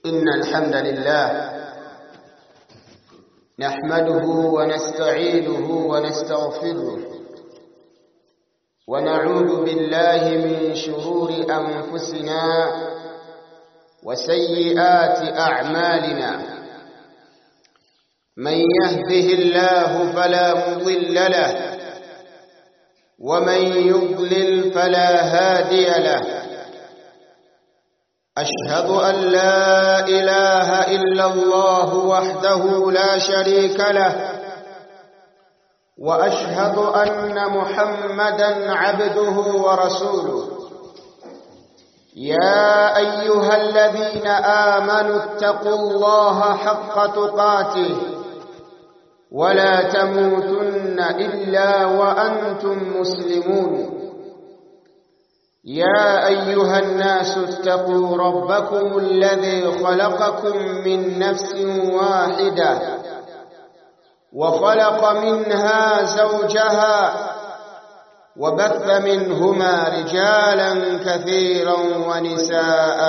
إن الحمد لله نحمده ونستعينه ونستغفره ونعوذ بالله من شرور أنفسنا وسيئات أعمالنا من يهده الله فلا مضل له ومن يضلل فلا هادي له أشهد أن لا إله إلا الله وحده لا شريك له وأشهد أن محمدا عبده ورسوله يا أيها الذين آمنوا اتقوا الله حق تقاته ولا تموتن إلا وأنتم مسلمون يا أيها الناس اتقوا ربكم الذي خلقكم من نفس واحدة وخلق منها زوجها وبث منهما رجالا كثيرا ونساء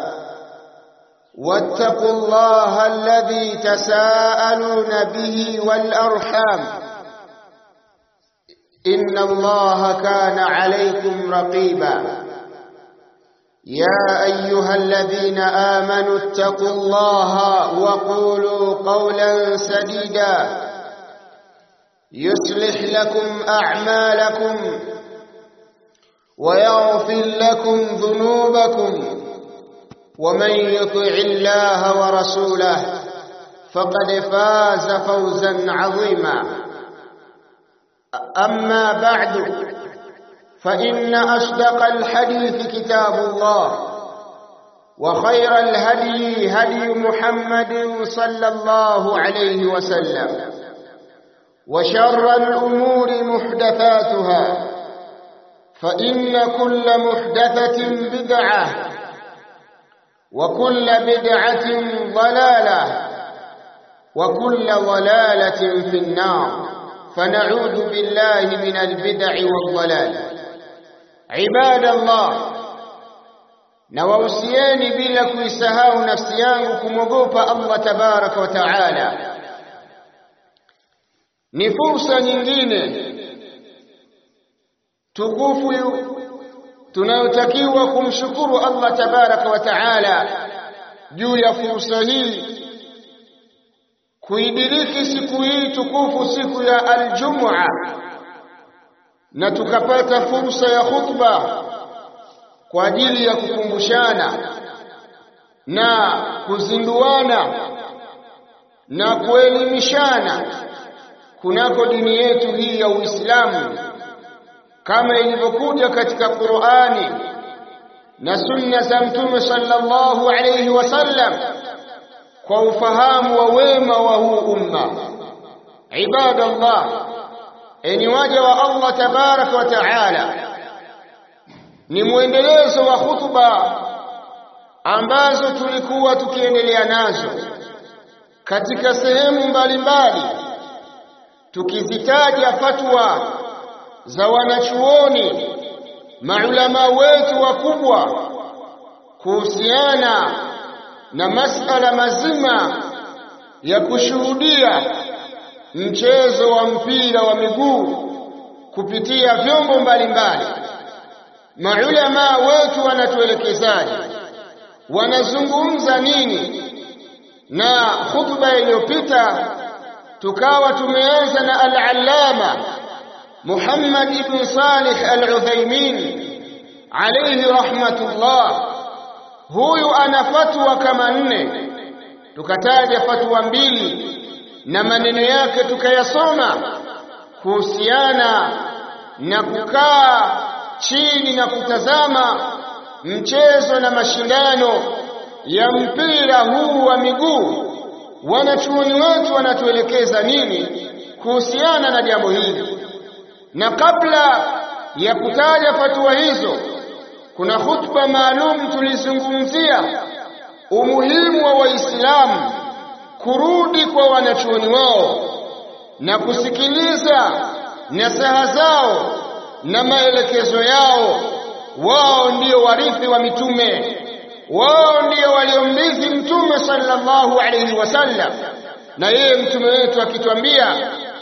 واتقوا الله الذي تساءلون به والأرحام إن الله كان عليكم رقيبا يا أيها الذين آمنوا اتقوا الله وقولوا قولا سديدا يصلح لكم أعمالكم ويغفر لكم ذنوبكم ومن يطع الله ورسوله فقد فاز فوزا عظيما أما بعد فإن أصدق الحديث كتاب الله وخير الهدي هدي محمد صلى الله عليه وسلم وشر الأمور محدثاتها فإن كل محدثة بدعة وكل بدعة ضلالة وكل ضلالة في النار فنعوذ بالله من البدع والضلال عباد الله nawausieni bila kuisahau nafsi yangu kumwogopa Allah tabaraka wa taala ni fursa nyingine tukufu tunayotakiwa kumshukuru Allah tabaraka wa taala juu ya fursa hii kuidiriki siku hii tukufu siku ya aljumua na tukapata fursa ya khutba kwa ajili ya kukumbushana na kuzinduana na kuelimishana kunako dini yetu hii ya Uislamu kama ilivyokuja katika Qur'ani na sunna za Mtume sallallahu alayhi wasallam kwa ufahamu wa wema wa huu umma ibadallah eni waja wa Allah tabaraka wa taala ni mwendelezo wa hutuba ambazo tulikuwa tukiendelea nazo katika sehemu mbalimbali tukizitaja fatwa za wanachuoni maulama wetu wakubwa kuhusiana na masala mazima ya kushuhudia mchezo wa mpira wa miguu kupitia vyombo mbalimbali maulama wetu wanatuelekezaje wanazungumza nini na khutba iliyopita tukawa tumeanza na al-allama Muhammad ibn Salih al-Uthaymeen alayhi rahmatullah huyu ana fatwa kama nne tukataja fatwa mbili na maneno yake tukayasoma kuhusiana na kukaa chini na kutazama mchezo na mashindano ya mpira huu wa miguu wanachuoni wetu wanatuelekeza nini kuhusiana na jambo hili na kabla ya kutaja fatwa hizo kuna khutba maalum tulizungumzia umuhimu wa waislamu kurudi kwa wanachuoni wao na kusikiliza nasaha zao na maelekezo yao wao ndio warithi wa mitume wao ndio waliomrithi mtume sallallahu alayhi wasallam na yeye mtume wetu akitwambia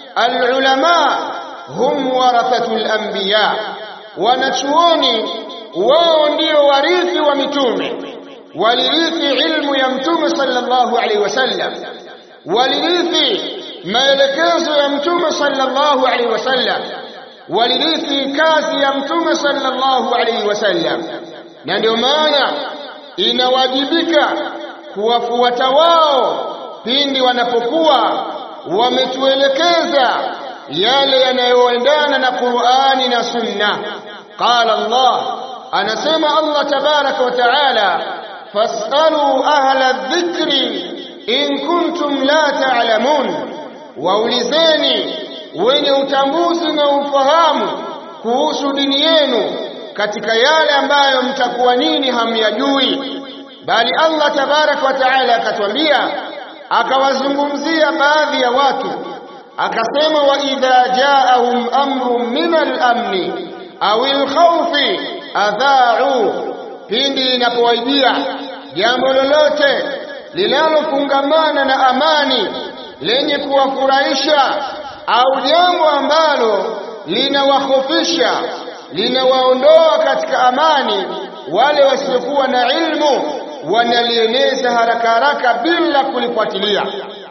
alulama hum warathatul anbiya wanachuoni wao ndio warithi wa mitume walirithi ilmu ya mtume sallallahu alaihi wasallam walirithi maelekezo ya mtume sallallahu alaihi wasallam walirithi kazi ya mtume sallallahu alaihi wasallam na ndio maana inawajibika kuwafuata wao pindi wanapokuwa wametuelekeza yale yanayoendana na Qur'ani na Sunna qala Allah anasema Allah tabaraka wa taala fasalu ahla dhikri in kuntum la ta'lamun waulizeni wenye utambuzi na ufahamu kuhusu dini yenu katika yale ambayo mtakuwa nini hamyajui bali Allah tabaraka wa taala akatwambia akawazungumzia baadhi ya watu akasema wa idha jaahum amrun min al-amni au al-khawfi adha'u pindi inapowajia jambo lolote linalofungamana na amani lenye kuwafurahisha au jambo ambalo linawahofisha linawaondoa katika amani wale wasiokuwa na ilmu wanalieneza haraka haraka bila kulifuatilia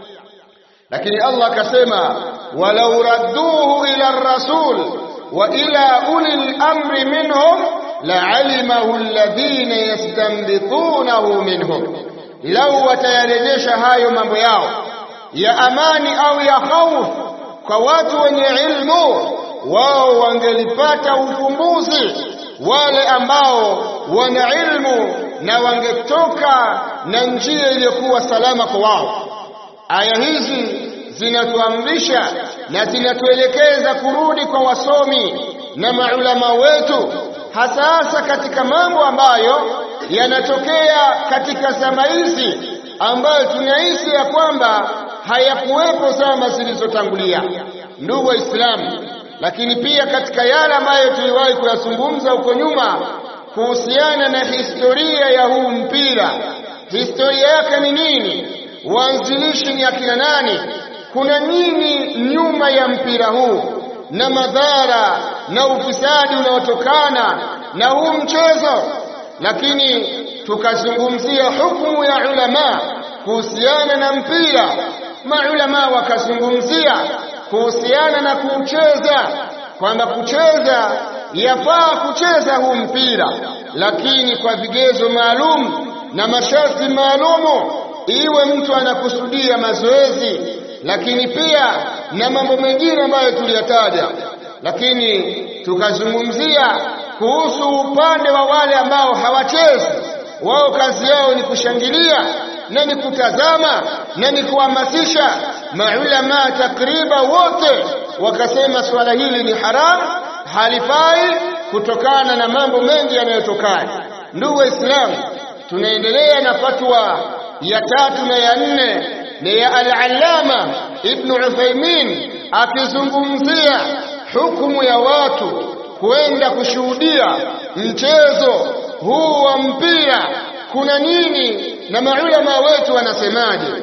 lakini Allah akasema walau radduhu ila rasul wa ila ulil amri minhum la'alimahu alladhina yastanbitunahu minhum lau watayarejesha hayo mambo yao ya amani au ya hofu kwa watu wenye ilmu wao wangelipata ufumbuzi wale ambao wana ilmu na wangetoka na njia iliyokuwa salama kwa wao aya hizi zinatuamrisha na zinatuelekeza kurudi kwa wasomi na maulama wetu hasa hasa katika mambo ambayo yanatokea katika zama hizi ambayo tunahisi ya kwamba hayakuwepo zama zilizotangulia ndugu waislamu lakini pia katika yale ambayo tuliwahi kuyazungumza huko nyuma kuhusiana na historia ya huu mpira historia yake ni nini waanzilishi ni akina nani kuna nini nyuma ya mpira huu na madhara na ufisadi unaotokana na huu mchezo lakini tukazungumzia hukumu ya ulama kuhusiana na mpira maulama wakazungumzia kuhusiana na kucheza kwamba kucheza yafaa kucheza huu mpira lakini kwa vigezo maalum na masharti maalumu iwe mtu anakusudia mazoezi lakini pia na mambo mengine ambayo tuliyataja lakini tukazungumzia kuhusu upande wa wale ambao hawachezi wao kazi yao ni kushangilia na ni kutazama na ni kuhamasisha maulama takriba wote wakasema swala hili ni haramu halifai kutokana na mambo mengi yanayotokana ndugu waislamu tunaendelea na fatwa ya tatu na ya nne na ya al-allama ibn Uthaymeen akizungumzia hukumu ya watu kwenda kushuhudia mchezo huu wa mpira kuna nini na maulama wetu wanasemaje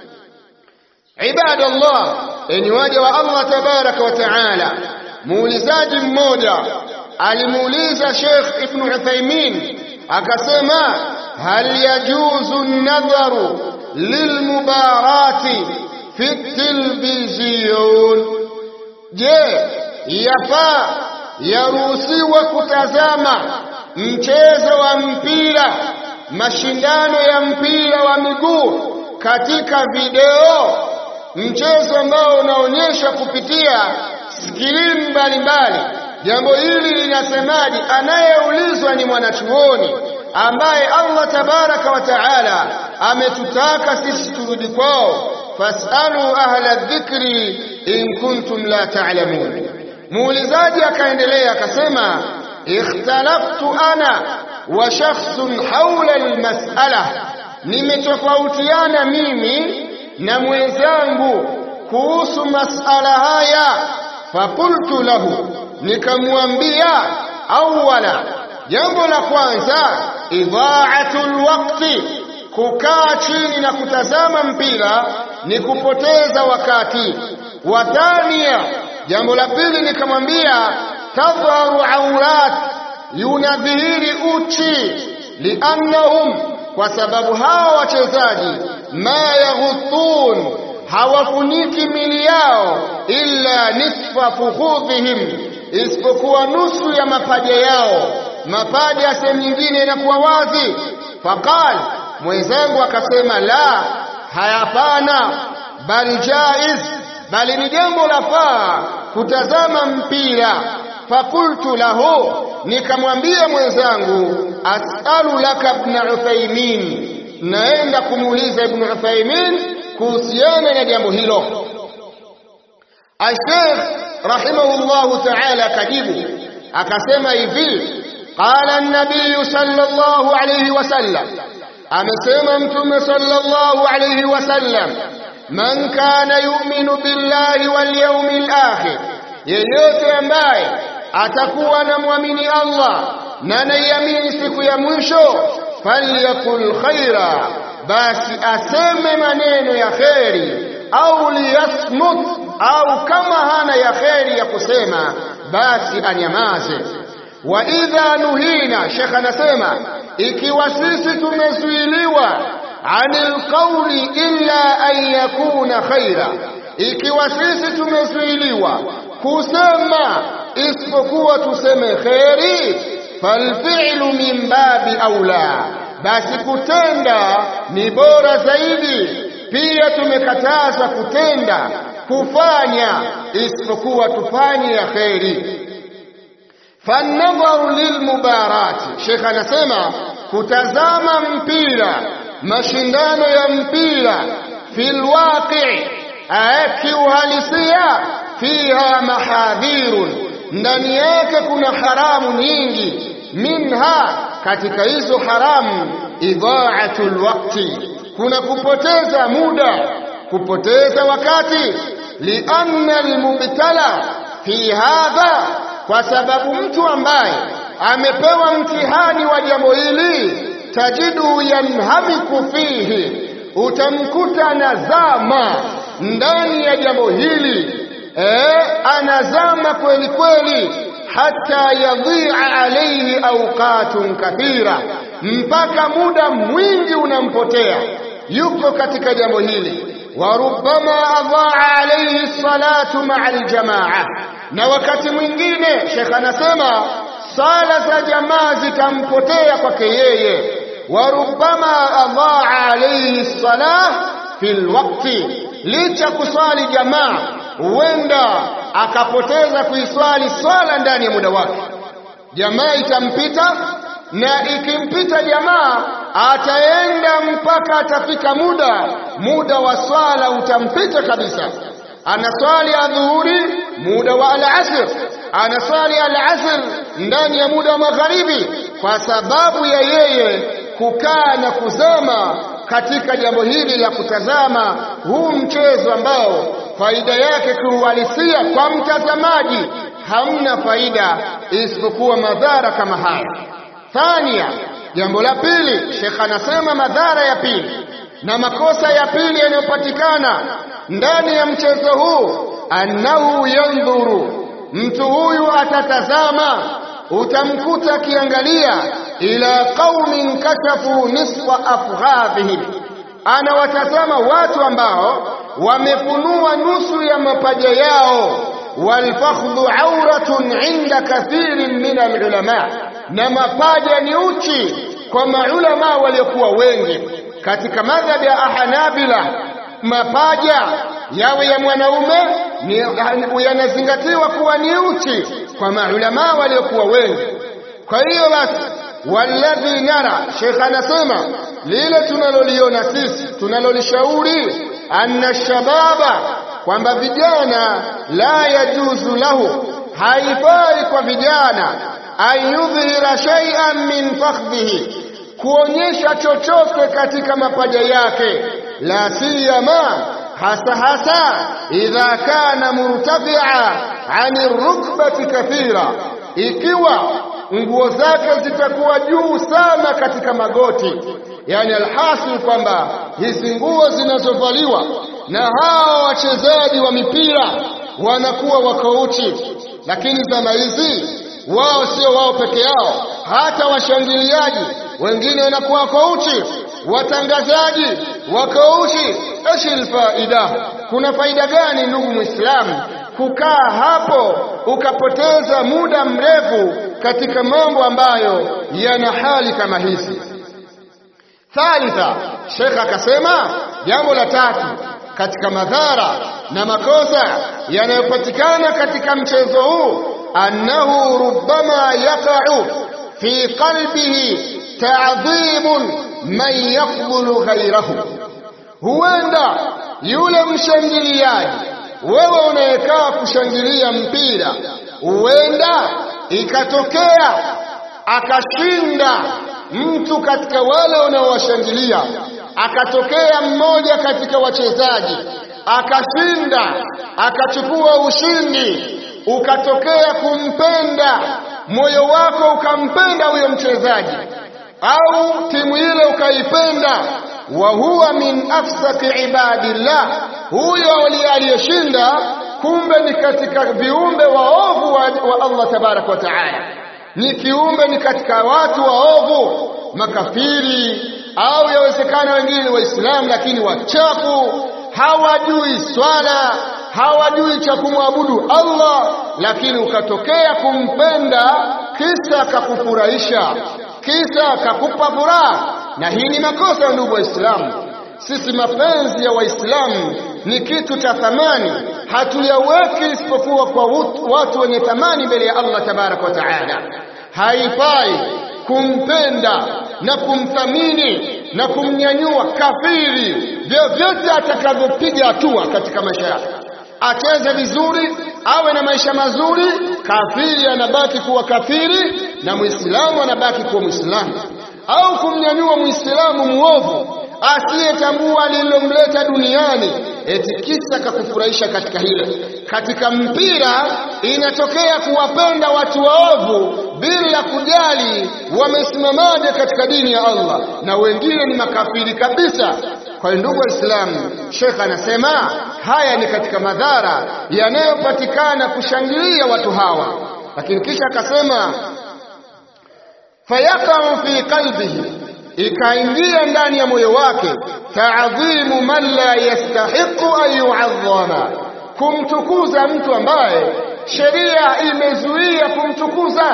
ibadallah enyi waja wa Allah tabaraka wa taala muulizaji mmoja alimuuliza Sheikh Ibn Uthaymeen akasema hal yajuzu an-nadharu lilmubarati fi televisheni je yafaa yaruhusiwa kutazama mchezo wa mpira mashindano ya mpira wa miguu katika video mchezo ambao unaonyesha kupitia skrini mbalimbali jambo hili linasemaje anayeulizwa ni mwanachuoni ambaye Allah tabaraka wa taala ametutaka sisi turudi kwao fasalu ahla dhikri in kuntum la ta'lamun muulizaji akaendelea akasema ikhtalaftu ana wa shakhsun hawla almas'ala nimetofautiana mimi na mwenzangu kuhusu masala haya faqultu lahu nikamwambia awala jambo la kwanza idha'atul waqti kukaa chini na kutazama mpira ni kupoteza wakati wa thania jambo la pili nikamwambia tadharu aurat yunadhihiri uchi liannahum kwa sababu hawa wachezaji ma yaghuthun hawafuniki mili yao illa nisfa fukhudhihim isipokuwa nusu ya mapaja yao mapaja ya sehemu nyingine inakuwa wazi faqal mwenzangu akasema la hayapana bali jaiz bali ni jambo la faa kutazama mpira fakultu lahu nikamwambia mwenzangu asalu laka ibn Uthaymin naenda kumuuliza ibn Uthaymin kuhusiana na jambo hilo Sheikh rahimahullahu ta'ala kajibu akasema hivi qala an-nabiy sallallahu alayhi wasallam amesema mtume sallallahu alayhi wasallam man kana yu'minu billahi wal yawmil akhir yeyote ambaye atakuwa anamwamini Allah na anaiamini siku ya mwisho falyakul khaira basi aseme maneno ya kheri au liyasmut au kama hana ya kheri ya kusema basi anyamaze wa idha nuhina shekh anasema ikiwa sisi tumezuiliwa anil qawli illa an yakuna khaira ikiwa sisi tumezuiliwa kusema isipokuwa tuseme kheri falfi'lu min babi aula basi kutenda ni bora zaidi pia tumekataza kutenda kufanya isipokuwa tufanye ya kheri fanadharu lilmubarati shekh anasema kutazama mpira mashindano ya mpira fil waqi kiuhalisia fiha mahadhirun ndani yake kuna haramu nyingi minha katika hizo haramu idha'atul waqti kuna kupoteza muda kupoteza wakati lianna almubtala fi hadha kwa sababu mtu ambaye amepewa mtihani wa jambo hili tajidu yanhamiku fihi utamkuta anazama ndani ya jambo hili eh anazama kweli kweli hata yadhi'a alayhi awqatun kathira mpaka muda mwingi unampotea yuko katika jambo hili wa rubbama adha'a alayhi salatu ma'a aljamaa na wakati mwingine shekh anasema sala za jamaa zitampotea kwake yeye wa rubbama adha'a alayhi salah fil waqti licha kuswali jamaa huenda akapoteza kuiswali swala ndani ya muda wake jamaa itampita na ikimpita jamaa ataenda mpaka atafika muda muda wa swala utampita kabisa anaswali adhuhuri muda wa al-asr anaswali al-asr ndani ya muda wa magharibi kwa sababu ya yeye kukaa na kuzama katika jambo hili la kutazama huu mchezo ambao faida yake kiuhalisia kwa mtazamaji hamna faida isipokuwa madhara kama haya thania jambo la pili shekh anasema madhara ya pili na makosa ya pili yanayopatikana ndani ya mchezo huu annahu yandhuru mtu huyu atatazama utamkuta akiangalia ila qaumin kashafu nisfa afghadhihim anawatazama watu ambao wamefunua nusu ya mapaja yao walfakhdhu auratun inda kathirin min alulama na mapaja ni uchi kwa maulama waliokuwa wengi katika madhhabi ya ahanabila mapaja yawe ya mwanaume yanazingatiwa kuwa ni uchi kwa maulama waliokuwa wengi kwa hiyo basi walladhi nara shekh anasema lile tunaloliona sisi tunalolishauri anna shababa kwamba vijana la yajuzu lahu haifai kwa vijana an yudhhira shay'an min fakhdhihi kuonyesha chochote katika mapaja yake la siyama hasa hasa idha kana murtafia ani rukbati kathira ikiwa nguo zake zitakuwa juu sana katika magoti yani alhasil kwamba hizi nguo zinazovaliwa na hawa wachezaji wa mipira wanakuwa wako uchi lakini zama hizi wao sio wao peke yao hata washangiliaji wengine wanakuwa wako uchi watangazaji wako uchi eshil faida kuna faida gani ndugu muislamu kukaa hapo ukapoteza muda mrefu katika mambo ambayo yana hali kama hizi thalitha shekh akasema jambo la tatu katika madhara na makosa yanayopatikana katika mchezo huu annahu rubbama yaqa'u fi qalbihi ta'dhimun man yaqbulu ghayrahu huenda yule mshangiliaji wewe unayekaa kushangilia mpira huenda ikatokea akashinda mtu katika wale unaowashangilia akatokea mmoja katika wachezaji akashinda akachukua ushindi ukatokea kumpenda moyo wako ukampenda huyo mchezaji au timu ile ukaipenda wa huwa min afsaki ibadillah huyo aliyeshinda kumbe ni katika viumbe waovu wa, wa Allah tabarak wa taala ni kiumbe ni katika watu waovu makafiri au yawezekana wengine waislamu lakini wachafu hawajui swala hawajui cha kumwabudu Allah lakini ukatokea kumpenda kisa kakufurahisha kisa kakupa furaha na hii ni makosa ya ndugu waislamu sisi mapenzi ya waislamu ni kitu cha thamani hatuyaweki isipokuwa kwa watu wenye thamani mbele ya Allah tabarak wa taala haifai kumpenda na kumthamini na kumnyanyua kafiri vyovyote atakavyopiga hatua katika maisha yake acheze vizuri awe na maisha mazuri kafiri anabaki kuwa kafiri na muislamu anabaki kuwa muislamu au kumnyanyua muislamu muovu asiyetambua lililomleta duniani eti kisa kakufurahisha katika hilo katika mpira inatokea kuwapenda watu waovu bila kujali wamesimamaje katika dini ya Allah na wengine ni makafiri kabisa kwa ndugu waislamu shekh anasema haya ni katika madhara yanayopatikana kushangilia watu hawa lakini kisha akasema fayaqau fi qalbihi ikaingia ndani ya moyo wake taadhimu man la yastahiqu an yu'azzama kumtukuza mtu ambaye sheria imezuia kumtukuza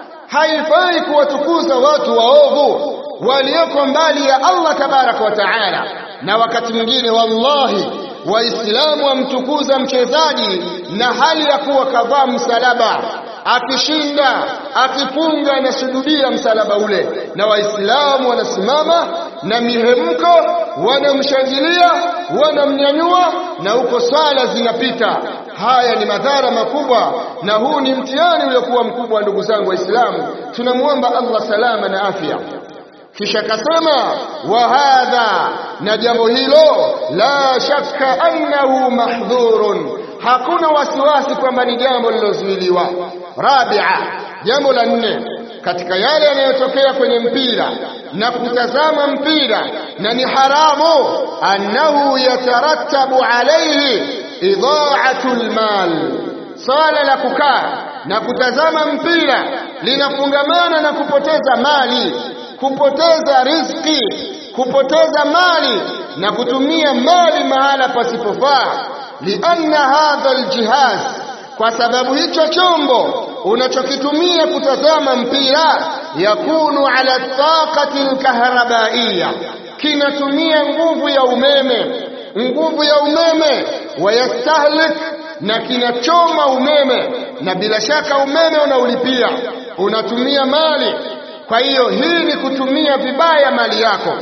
haifai kuwatukuza watu waovu walioko mbali ya Allah tabaraka wa taala na wakati mwingine wallahi waislamu wamtukuza mchezaji na hali ya kuwa kavaa msalaba akishinda akifunga anasujudia msalaba ule na waislamu wanasimama na mihemko wanamshangilia wanamnyanyua na huko swala zinapita haya ni madhara makubwa na huu ni mtihani uliokuwa mkubwa ndugu zangu waislamu tunamuomba Allah salama na afya kisha akasema wa hadha na jambo hilo la shakka annahu mahdhurun hakuna wasiwasi kwamba ni jambo lilozuiliwa rabia jambo la nne katika yale yanayotokea kwenye mpira na kutazama mpira na ni haramu annahu yatarattabu alayhi idha'atu almal swala la kukaa na kutazama mpira linafungamana na kupoteza mali kupoteza riziki kupoteza mali na kutumia mali mahala pasipofaa lianna hadha aljihaz kwa sababu hicho chombo unachokitumia kutazama mpira yakunu ala taqati alkahrabaiya kinatumia nguvu ya umeme nguvu ya umeme wayastahlik na kinachoma umeme na bila shaka umeme unaulipia unatumia mali kwa hiyo hii ni kutumia vibaya mali yako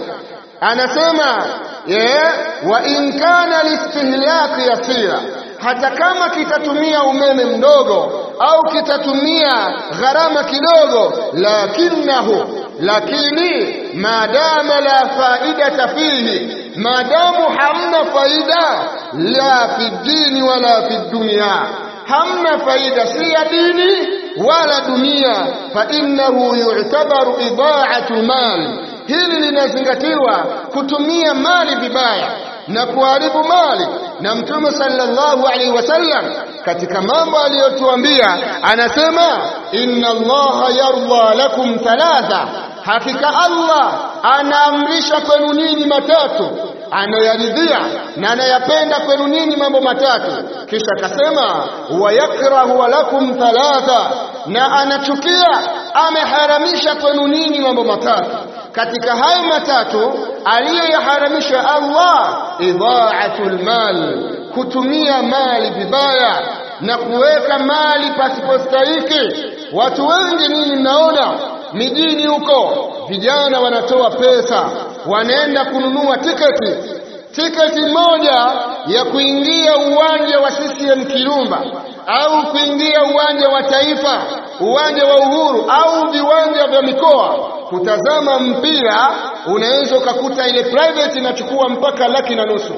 anasema yeah, wa in kana listihlak yasira hata kama kitatumia umeme mdogo au kitatumia gharama kidogo lakinahu lakini maadama la faidata fihi maadamu hamna faida la fi dini wala fi dunia hamna faida si ya dini wala dunia fa innahu yu'tabaru ida'atu mal hili linazingatiwa kutumia mali vibaya na kuharibu mali na mtume sallallahu alaihi wasallam katika mambo aliyotuambia anasema inna allaha yarda lakum thalatha hakika allah anaamrisha kwenu nini matatu anayaridhia na anayapenda kwenu nini mambo matatu kisha akasema wayakrahu lakum thalatha na anachukia ameharamisha kwenu nini mambo matatu katika hayo matatu aliyoyaharamisha Allah idha'atul mal kutumia mali vibaya na kuweka mali pasipostahiki watu wengi nini mnaona mijini huko vijana wanatoa pesa wanaenda kununua tiketi tiketi moja ya kuingia uwanja wa CCM Kirumba au kuingia uwanja wa Taifa, uwanja wa Uhuru au viwanja vya mikoa kutazama mpira, unaweza ukakuta ile private inachukua mpaka laki na nusu.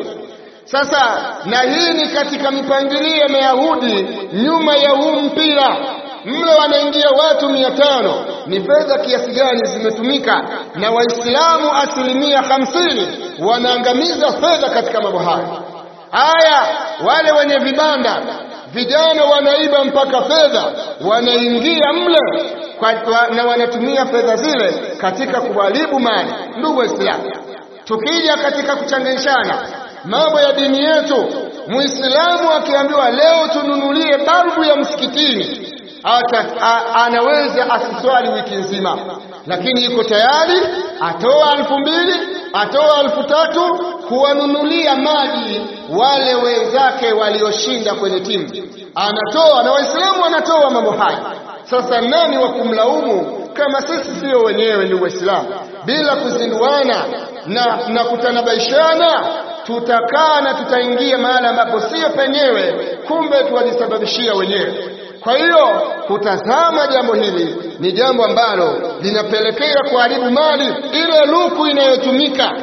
Sasa na hii ni katika mipangilio ya Mayahudi nyuma ya huu mpira mle wanaingia watu mia tano. Ni fedha kiasi gani zimetumika na Waislamu asilimia hamsini wanaangamiza fedha katika mambo haya. Haya, wale wenye vibanda vijana wanaiba mpaka fedha, wanaingia mle kwa, na wanatumia fedha zile katika kuharibu mali. Ndugu Waislamu, tukija katika kuchanganyishana mambo ya dini yetu, Muislamu akiambiwa leo tununulie balbu ya msikitini hata anaweza asiswali wiki nzima, lakini yuko tayari atoa elfu mbili atoa elfu tatu kuwanunulia maji wale wenzake walioshinda kwenye timu, anatoa na Waislamu wanatoa mambo haya. Sasa nani wa kumlaumu kama sisi sio wenyewe ni Waislamu? Bila kuzinduana na, na kutanabaishana tutakaa na tutaingia mahali ambapo sio penyewe, kumbe tuwajisababishia wenyewe. Kwa hiyo kutazama jambo hili ni jambo ambalo linapelekea kuharibu mali. Ile luku inayotumika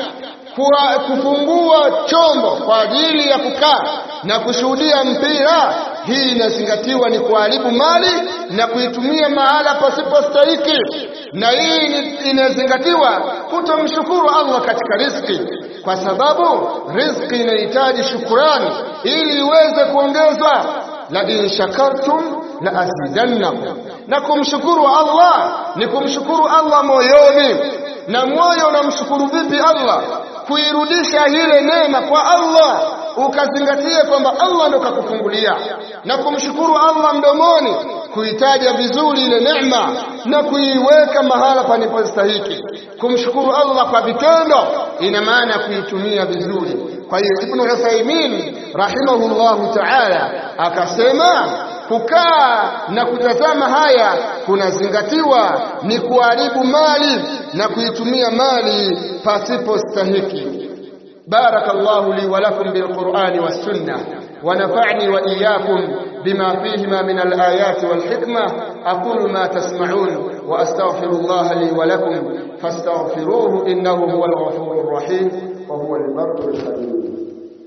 kufungua chombo kwa ajili ya kukaa na kushuhudia mpira, hii inazingatiwa ni kuharibu mali na kuitumia mahala pasipostahiki, na hii inazingatiwa kutomshukuru Allah katika riziki, kwa sababu riziki inahitaji shukurani ili iweze kuongezwa. la in shakartum la azidannakum, na kumshukuru Allah ni kumshukuru Allah moyoni. Na moyo unamshukuru vipi Allah? Kuirudisha ile neema kwa Allah, ukazingatia kwamba Allah ndo kakufungulia, na kumshukuru Allah mdomoni, kuitaja vizuri ile neema na kuiweka mahala panapostahiki. Kumshukuru Allah kwa vitendo ina maana kuitumia vizuri. Kwa hiyo Ibn Uthaymeen rahimahullahu ta'ala akasema kukaa na kutazama haya kunazingatiwa ni kuharibu mali na kuitumia mali pasipo stahiki. Barakallahu li wa lakum bilqur'ani was sunnah ونفعني وإياكم بما فيهما من الآيات والحكمة أقول ما تسمعون وأستغفر الله لي ولكم فاستغفروه إنه هو الغفور الرحيم وهو البر الخليل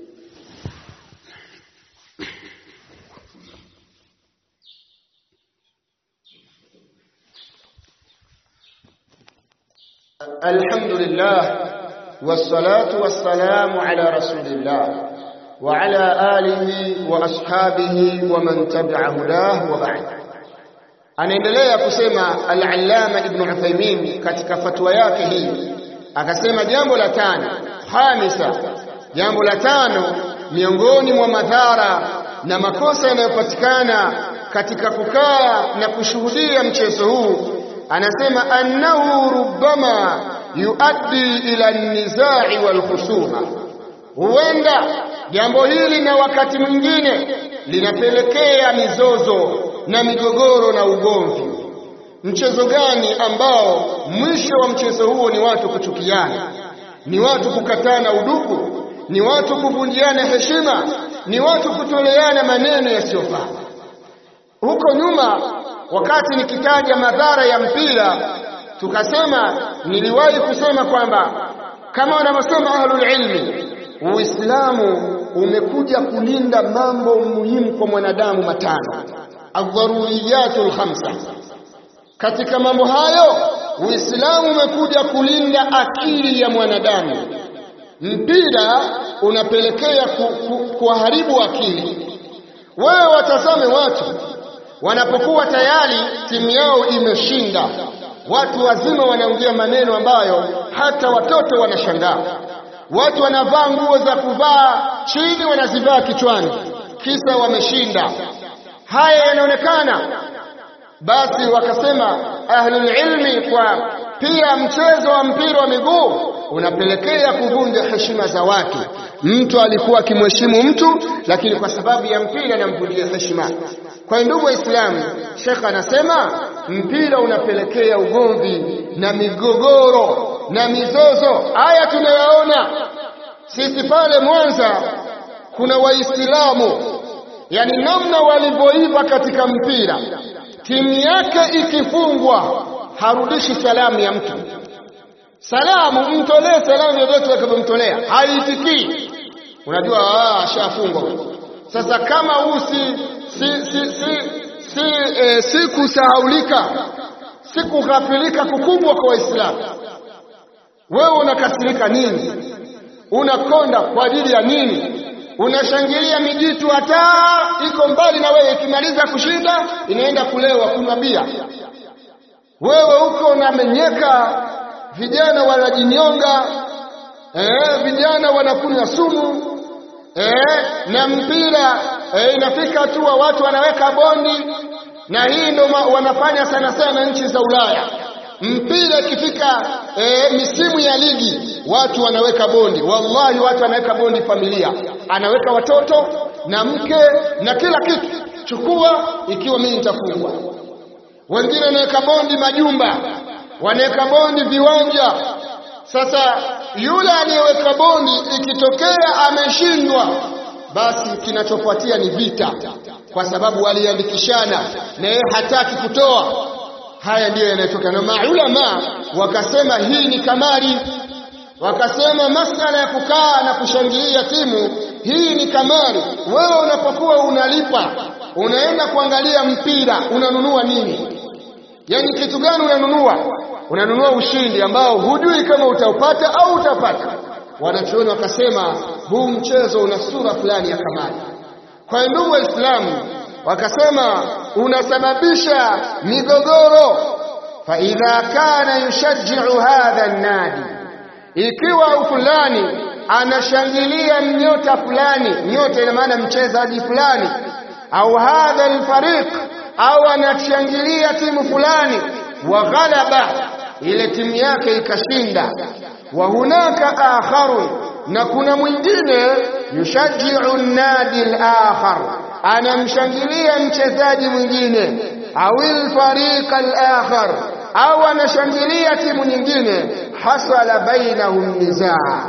الحمد لله والصلاة والسلام على رسول الله وعلى آله وأصحابه ومن تبع هداه وبعد anaendelea kusema al-Allama Ibn Uthaymeen katika fatwa yake hii akasema jambo la tano hamisa jambo la tano miongoni mwa madhara na makosa yanayopatikana katika kukaa na kushuhudia mchezo huu anasema annahu rubbama yuaddi ila an-nizai wal khusuma huenda jambo hili na wakati mwingine linapelekea mizozo na migogoro na ugomvi. Mchezo gani ambao mwisho wa mchezo huo ni watu kuchukiana, ni watu kukatana udugu, ni watu kuvunjiana heshima, ni watu kutoleana maneno yasiyofaa. Huko nyuma, wakati nikitaja madhara ya mpira, tukasema, niliwahi kusema kwamba kama wanavyosema ahlul ilmi Uislamu umekuja kulinda mambo muhimu kwa mwanadamu matano. adharuriyatul khamsa. Katika mambo hayo Uislamu umekuja kulinda akili ya mwanadamu. Mpira unapelekea kuharibu akili. Wewe watazame watu wanapokuwa tayari timu yao imeshinda, watu wazima wanaongea maneno ambayo hata watoto wanashangaa. Watu wanavaa nguo za kuvaa chini, wanazivaa kichwani, kisa wameshinda. Haya yanaonekana. Basi wakasema ahlul ilmi kwa pia mchezo wa mpira wa miguu unapelekea kuvunja heshima za watu. Mtu alikuwa akimheshimu mtu, lakini kwa sababu ya mpira anamvunjia heshima. Kwa ndugu Waislamu, Sheikh anasema mpira unapelekea ugomvi na migogoro na mizozo. Haya tunayaona sisi pale Mwanza, kuna Waislamu yani namna walivyoiva katika mpira, timu yake ikifungwa harudishi salamu ya mtu salamu, mtolee salamu yoyote atakayomtolea haitikii. Unajua ashafungwa. Sasa kama huu si si si si, si, e, si kusahaulika si kughafilika kukubwa kwa Waislamu, wewe unakasirika nini? Unakonda kwa ajili ya nini? Unashangilia mijitu hata iko mbali na wewe, ikimaliza kushinda inaenda kulewa kunywa bia, wewe huko unamenyeka vijana wanajinyonga, eh, vijana wanakunywa sumu eh, na mpira eh, inafika hatua watu wanaweka bondi, na hii ndo wanafanya sana sana nchi za Ulaya. Mpira ikifika eh, misimu ya ligi watu wanaweka bondi. Wallahi, watu wanaweka bondi, familia anaweka watoto na mke na kila kitu, chukua ikiwa mimi nitafungwa. Wengine wanaweka bondi majumba wanaweka bondi viwanja. Sasa yule aliyeweka bondi ikitokea ameshindwa, basi kinachofuatia ni vita, kwa sababu waliandikishana na yeye hataki kutoa. Haya ndiyo yanayotokea, na maulama wakasema hii ni kamari, wakasema masala ya kukaa na kushangilia timu hii ni kamari. Wewe unapokuwa unalipa unaenda kuangalia mpira, unanunua nini? Yaani kitu gani unanunua? Unanunua ushindi ambao hujui kama utaupata au utapata. Wanachuoni wakasema huu mchezo una sura fulani ya kamari. Kwa ndugu Waislamu, wakasema unasababisha migogoro. fa idha kana yushajji'u hadha an-nadi, ikiwa fulani anashangilia mnyota fulani, nyota ina maana mchezaji fulani, au hadha al-fariq au anashangilia timu fulani, wa ghalaba, ile timu yake ikashinda. Wa hunaka akharun, na kuna mwingine yushajiu nadi al-akhar, anamshangilia mchezaji mwingine, au al-fariq al-akhar, au anashangilia timu nyingine. Hasala bainahum nizaa,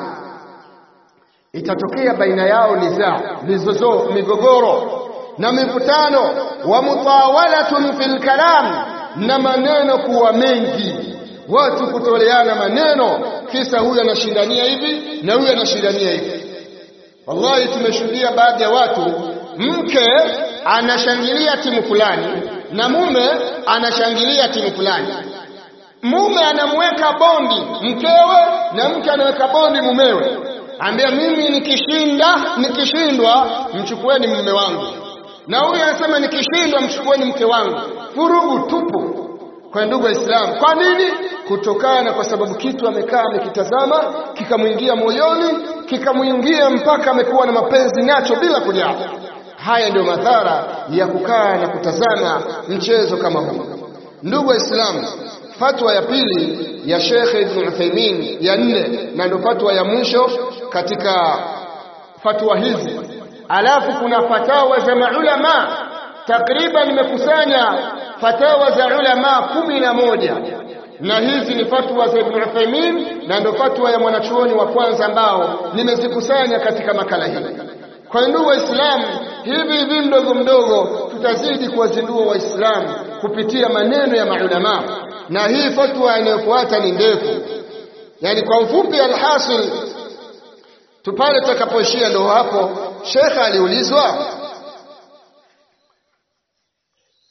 itatokea baina yao nizaa, mizozo, migogoro na mivutano wa mutawalatun fil kalam, na maneno kuwa mengi, watu kutoleana maneno, kisa huyu anashindania hivi na huyu anashindania hivi. Wallahi, tumeshuhudia baadhi ya watu, mke anashangilia timu fulani na mume anashangilia timu fulani. Mume anamweka bondi mkewe na mke anaweka bondi mumewe, ambia mimi nikishinda, nikishindwa mchukueni mume wangu na huyu anasema nikishindwa mchukueni mke wangu. Vurugu tupu kwa ndugu Waislamu. Kwa nini? Kutokana kwa sababu kitu amekaa amekitazama kikamwingia moyoni kikamwingia mpaka amekuwa na mapenzi nacho bila kujali. Haya ndio madhara ya kukaa na kutazama mchezo kama huu. Ndugu Waislamu, fatwa ya pili ya Sheikh Ibn Uthaymeen ya nne, na ndio fatwa ya mwisho katika fatwa hizi Alafu kuna fatawa za maulama takriban, nimekusanya fatawa za ulama kumi na moja na hizi ni fatwa za Ibn Uthaymeen na ndio fatwa ya mwanachuoni wa kwanza ambao nimezikusanya katika makala hii. Kwa ndugu Waislamu, hivi hivi mdogo mdogo tutazidi kuwazindua Waislamu kupitia maneno ya maulama, na hii fatwa inayofuata ni ndefu, yani kwa ufupi, alhasil tupale tutakapoishia ndio hapo. Shekhe aliulizwa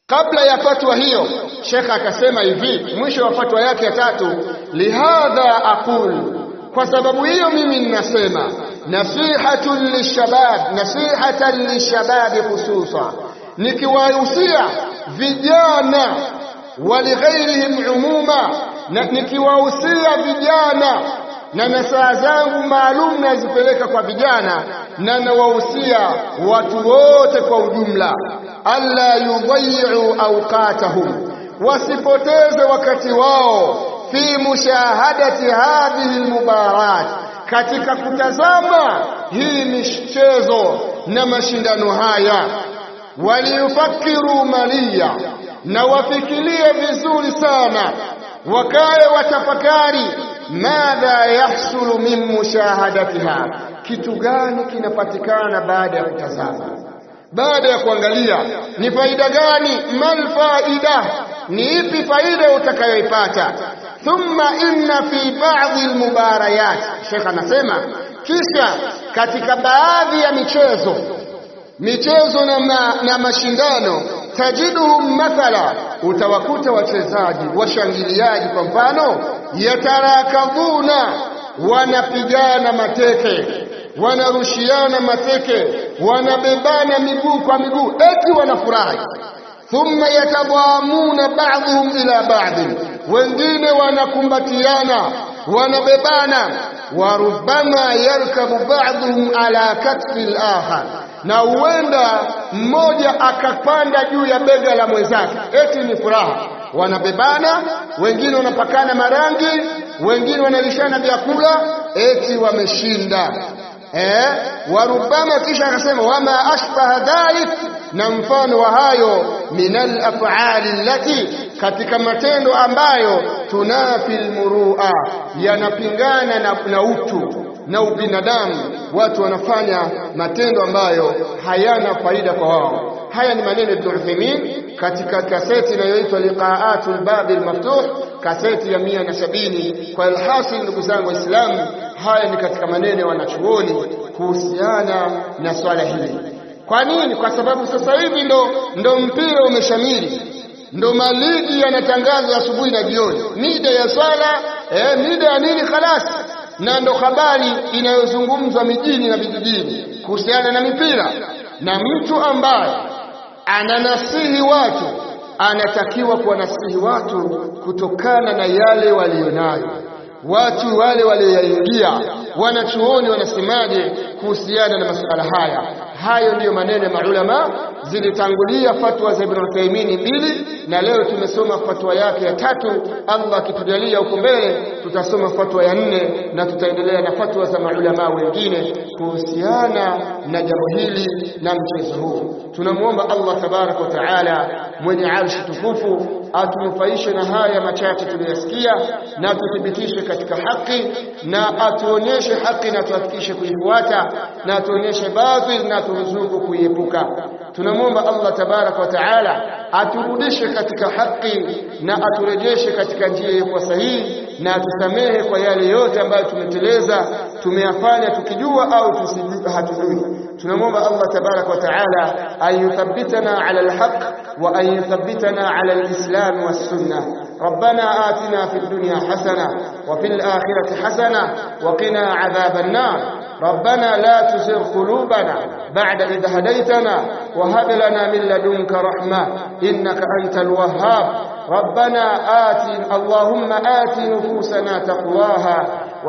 kabla ya fatwa hiyo shekha akasema hivi mwisho wa fatwa yake ya tatu lihadha aqul kwa sababu hiyo mimi ninasema nasihatun lishabab nasihatan lishababi khususa nikiwahusia vijana walighairihim umuma na nikiwahusia vijana na nasaha zangu maalum nazipeleka kwa vijana na nawahusia watu wote kwa ujumla alla yudhayi'u awqatahum wasipoteze wakati wao fi mushahadati hadhihi almubarat katika kutazama hii michezo na mashindano haya waliyufakiru maliya na wafikirie vizuri sana wakae watafakari madha yahsulu min mushahadatiha kitu gani kinapatikana baada ya kutazama baada ya kuangalia ni faida gani mal faida ni ipi faida utakayoipata thumma inna fi ba'dhi almubarayat Sheikh anasema kisha katika baadhi ya michezo michezo na, ma, na mashindano tajiduhum mathala utawakuta wachezaji washangiliaji kwa mfano yatarakadhuna wanapigana mateke wanarushiana mateke wanabebana miguu kwa miguu eti wanafurahi thumma yatadhamuna ba'dhum ila ba'd wengine wanakumbatiana wanabebana warubama yarkabu ba'dhum ala katfi al-akhar na huenda mmoja akapanda juu ya bega la mwenzake eti ni furaha wanabebana wengine wanapakana marangi wengine wanalishana vyakula eti wameshinda eh warubama kisha akasema wama ashbaha dhalik na mfano wa hayo minal af'ali allati katika matendo ambayo tunafi almurua yanapingana na, na utu na ubinadamu watu wanafanya matendo ambayo hayana faida kwa wao haya ni maneno ya Ibn Uthaymeen katika kaseti inayoitwa Liqaatul Babi al-Maftuh kaseti ya mia na sabini kwa alhasil ndugu zangu waislamu haya ni katika maneno ya wanachuoni kuhusiana na swala hili kwa nini kwa sababu sasa hivi ndo ndo mpira umeshamiri ndo maligi yanatangazwa asubuhi na jioni mida ya swala eh, mida ya nini khalas na ndo habari inayozungumzwa mijini na vijijini kuhusiana na mipira na mtu ambaye ananasihi watu anatakiwa kuwanasihi watu kutokana na yale walionayo watu wale walioyaingia wanachuoni wanasemaje kuhusiana na masuala haya hayo ndiyo maneno ya maulama zilitangulia fatwa za Ibn Uthaymeen mbili na leo tumesoma fatwa yake ya tatu Allah akitujalia huko mbele tutasoma fatwa ya nne na tutaendelea na fatwa za maulama wengine kuhusiana na jambo hili na mchezo huu tunamuomba Allah tabarak wa taala mwenye arshi tukufu atunufaishe na haya machache tuliyosikia na tuthibitishe katika haki na atuonyeshe haki na tuhakikishe kuifuata na atuonyeshe batil na turuzuku kuiepuka tunamwomba Allah tabarak wa taala aturudishe katika haki na aturejeshe katika njia iliyokuwa sahihi na atusamehe kwa yale yote ambayo tumeteleza tumeyafanya tukijua au tusijua hatujui tunamwomba Allah tabarak wa taala ayuthabbitana ala alhaq wa ayuthabbitana ala alislam was-sunnah ربنا آتنا في الدنيا حسنة وفي الآخرة حسنة وقنا عذاب النار ربنا لا تزغ قلوبنا بعد إذ هديتنا وهب لنا من لدنك رحمة إنك أنت الوهاب ربنا آت اللهم آت نفوسنا تقواها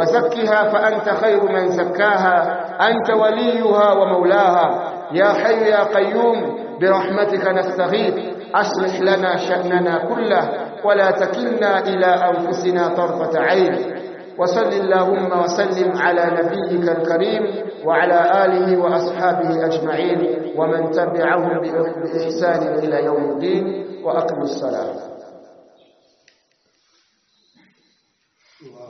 وزكها فأنت خير من زكاها أنت وليها ومولاها يا حي يا قيوم برحمتك نستغيث أصلح لنا شأننا كله ولا تكلنا إلى أنفسنا طرفة عين وصل اللهم وسلم على نبيك الكريم وعلى آله وأصحابه أجمعين ومن تبعهم بإحسان إلى يوم الدين وأقم الصلاة